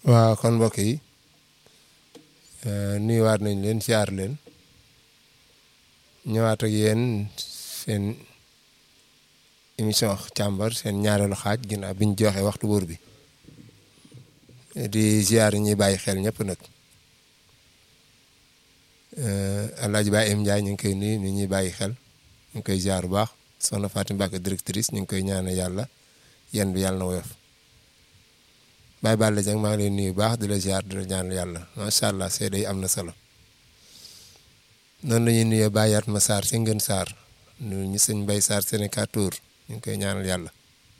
waaw kon mbokk yi nuyuwaat nañ leen siyaar leen ñëwaat ak yéen seen émission càmbar seen ñaareelu xaaj ginnaaw bi ñu joxe waxtu wóor bi di ziar ñuy bàyyi xel ñëpp nag Alaaji Baye Em Ndiaye ñu ngi koy nuyu ni ñuy bàyyi xel ñu ngi koy ziar bu baax soxna Fatou Mbacke directrice ñu ngi koy ñaanal yàlla yan bi yàlla na woyof Baye Balla Dieng maa ngi lay nuyu bu baax di la ziar di la ñaanal yàlla macha allah seede yi am na solo noonu la ñuy nuyoo Baye Yatma Sarr si ngeen Sarr nuyu ñu sëñ Mbaye Sarr Sénégal Tour ñu ngi koy ñaanal yàlla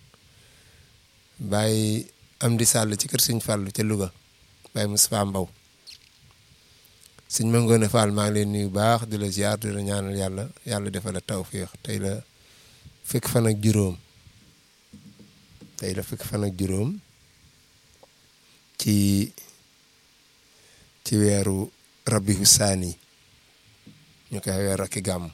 Baye Amdi Sall ci kër sëñ Fallou ca Louga Baye Moustapha Mbaw sëñ Mangone Fall maa ngi leen nuyu baax di la ziar di la ñaanal yàlla yàlla defal la tawféex tey la fekk fan ak juróom tey la fekk fan ak juróom ci ci weeru rabihu saani ñu koy weer ak gàmm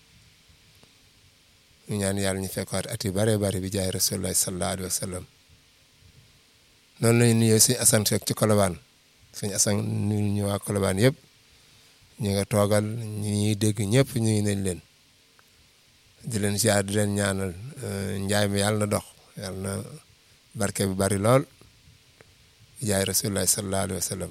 ñu ñaan yàlla ñu fekkaat at yu bare bare bi jaay rasulullah sallallahu alayhi wa sallam noonu lañu nuyoo sëñ Assane Seck ci Colobane sëñ Assane nuyu ñu waa Colobane yëpp ñi nga toogal ñi ñuy dégg ñëpp ñu ngi nañ leen di leen ziar di leen ñaanal njaay mi yàlla na dox yàlla na barke bi bari lool bi jaay rasulullah sallallahu alayhi wa sallam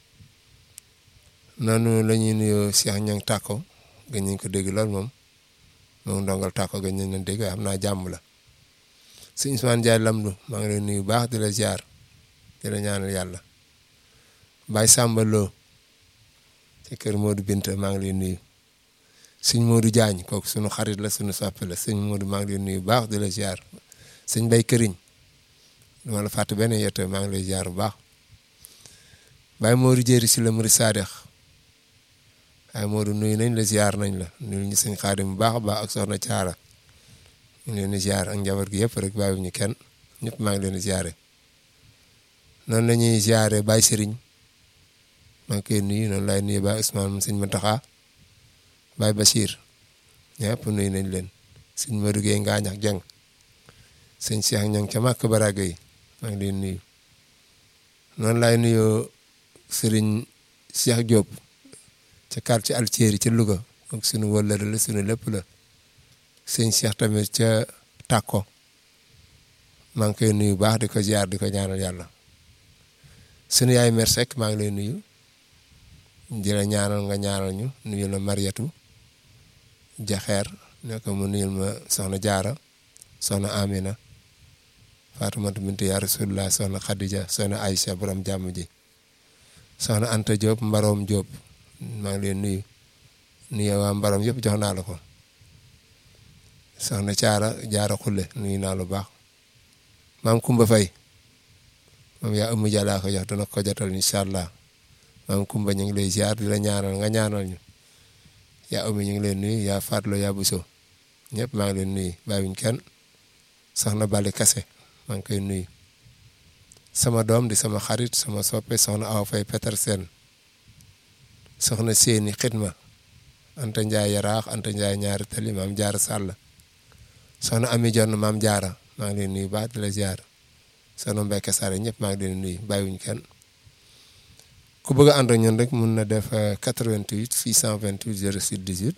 noonu la ñuy nuyoo Cheikh Ñang Tàkko gën ñu ko dégg lool moom moom ndongal Tàkko gën ñu leen dégg xam naa jàmm la sëñ Ousmane Ndiaye Lamdu maa ngi lay nuyu baax di la ziar di la ñaanal yàlla Baye Samba Lo ci kër Modou Binta maa ngi lay nuyu sëñ Modou Diagne kooku sunu xarit la sunu soppe la sëñ Modou maa ngi lay nuyu baax di la ziar sëñ Bay Këriñ duma la fàtte benn yette maa ngi lay ziar bu baax Baye Modou Jéeri si la Muri Sadex waaye Modou nuyu nañ la ziar nañ la nuyu ñu sëñ Xaadim bu baax a baax ak soxna Caara ñu leen di ziar ak njaboot gi yëpp rek bàyyiwuñu kenn ñëpp maa ngi leen di ziare noonu la ñuy ziare Baye Serigne maa ngi koy nuyu noonu laay nuyu Baye Ousmane mu sëñ Mataxa Baye Bachir ñëpp nuyu nañ leen sëñ Modou Gueye Ngaañ ak Jeng sëñ Cheikh Ñang ca Màkk Baraga yi maa ngi leen nuyu noonu laay nuyoo Serigne Cheikh Diop ca quartier Altieri ca Louga ak sunu wëllëre la sunu lépp la sëñ Cheikh tamit ca Takko maa ngi koy nuyu baax di ko ziar di ko ñaanal yàlla sunu yaay mer Seck maa ngi lay nuyu di la ñaanal nga ñaanal ñu nuyu la Mariatu Jaxeer ne ko mu nuyul ma soxna Jaara soxna Amina Faatumata bintu yaa Rasulullah soxna Khadija soxna Aïcha borom jàmm ji soxna Anta Diop Mbaroom Diop maa ngi leen nuyu nuyu waa Mbaroom yëpp jox naa la ko soxna Caara Jaara Xulle nuyu naa lu baax maam Kumba Fay moom yaa ëmm jalaa ko jox dana ko jotal incha allah maam Kumba ñu ngi lay ziar di la ñaanal nga ñaanal ñu yaa ëmmi ñu ngi leen nuyu yaa Faatlo yaa Buso ñëpp maa ngi leen nuyu bàyyiwuñ kenn soxna Bali Kase maa ngi koy nuyu sama doom di sama xarit sama soppe soxna Awa Fay Petersen soxna Séeni Xidma Anta Ndiaye Yaraax Anta Ndiaye ñaari tali maam Jaara Sàll soxna Ami Jonn maam Jaara maa ngi leen nuyu baax di la ziar soxna Mbeke Sare ñëpp maa ngi leen nuyu bàyyiwuñ kenn ku bëgg a ànd ak ñun rek mun na def 88 628 06 18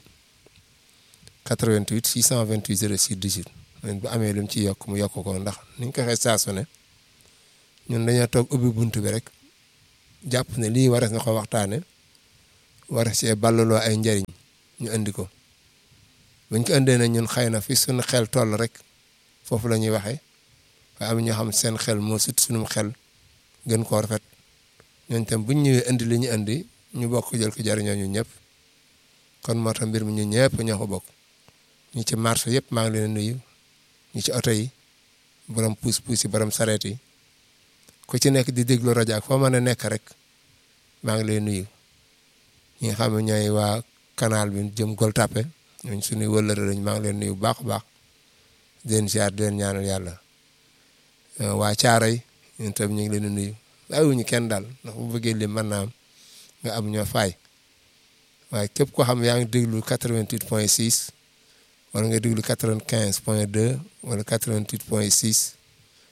88 628 06 18 man bu amee lu mu ci yokk mu yokk ko ndax ni ñu ko waxee saa su ne ñun dañoo toog ubbi bunt bi rek jàpp ne lii warees na ko waxtaane war see ballaloo ay njariñ ñu indi ko buñ ko indee na ñun xëy na fi suñu xel toll rek foofu la ñuy waxee waaye am ñoo xam seen xel moo sut suñu xel gën koo rafet ñooñu tam buñ ñëwee indi li ñu indi ñu bokk jël ko jariñoo ñu ñëpp kon moo tax mbir mi ñu ñëpp ñoo ko bokk ñi ci marché yëpp maa ngi leen nuyu ñi ci oto yi borom puus puus yi borom sareet yi ku ci nekk di déglu rajo ak foo mën a nekk rek maa ngi leen nuyu ñi nga xam ne ñooy waa canal bi jëm Gueule Tapée ñooñu suñuy wëllëre lañ maa ngi leen nuyu bu baax a baax di leen ziar di leen ñaanal yàlla waa Caaroy ñun tam ñu ngi leen di nuyu bàyyiwuñu kenn daal ndax bu bëggee lim mën naa am nga am ñoo faay waaye képp koo xam yaa ngi déglu 88 point 6 wala nga déglu 95 point 2 wala 88 point 6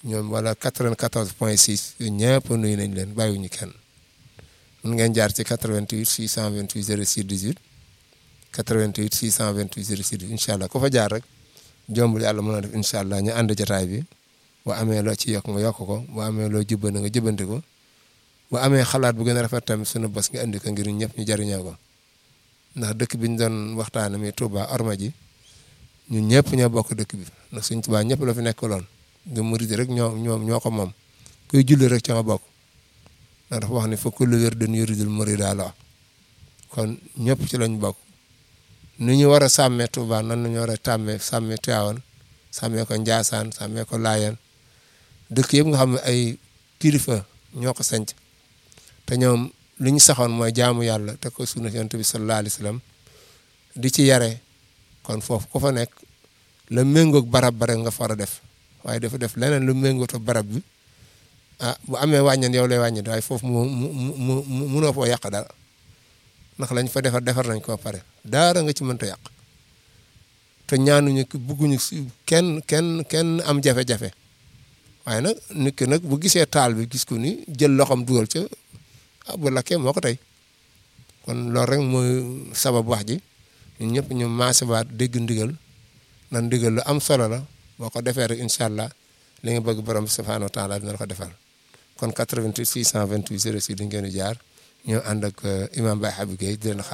ñoom wala 94 point 6 yu ñëpp nuyu nañ leen bàyyiwuñu kenn mun ngeen jaar ci 88 628 06 18 88 628 06 18 incha allah ku fa jaar rek jombul yàlla mën a def incha allah ñu ànd jotaay bi bu amee loo ci yokk nga yokk ko bu amee loo jubbana nga jubbanti ko bu amee xalaat bu gën a rafet tamit sunu bos nga indi ko ngir ñëpp ñu jariñoo ko ndax dëkk bi ñu doon waxtaanee muy Touba Orma ji ñun ñëpp ñoo bokk dëkk bi ndax suñ Touba ñëpp la fi nekkaloon du murid rek ñoo ñoo ñoo ko moom kuy julli rek ca nga bokk ndax dafa wax ni fa kullu wirdin yuridul murida la kon ñëpp ci lañ bokk ni ñu war a sàmmee Touba nan la ñu war a tàmmee sàmmee Tivaouane sàmmee ko Ndiassane sàmmee ko Layène dëkk yëpp nga xam ne ay kilifa ñoo ko sanc te ñoom li ñu saxoon mooy jaamu yàlla te ko sunna Yonent bi sallallahu alayhi wa sallam di ci yare kon foofu ku fa nekk la méngoog barab ba rek nga far a def waaye dafa def leneen lu méngoo te barab bi ah bu amee wàññeen yow lay wàññi waaye foofu mu mu mu mu munoo foo yàq dara ndax lañ fa defar defar nañ ko pare daara nga ci mënta yàq te ñaanuñu bugguñu si kenn kenn kenn am jafe-jafe waaye nag nit ki nag bu gisee taal bi gis ko ni jël loxoom dugal ca ah bu lakkee moo ko tey kon loolu rek mooy sabab wax ji ñun ñëpp ñu maasewaat dégg ndigal na ndigal lu am solo la boo ko defee rek incha allah li nga bëgg borom subhanahu wa taala dina la ko defal kon 88 628 06 di ngeen di jaar ñoo ànd ak imam Baye Habib Gueye di leen xaar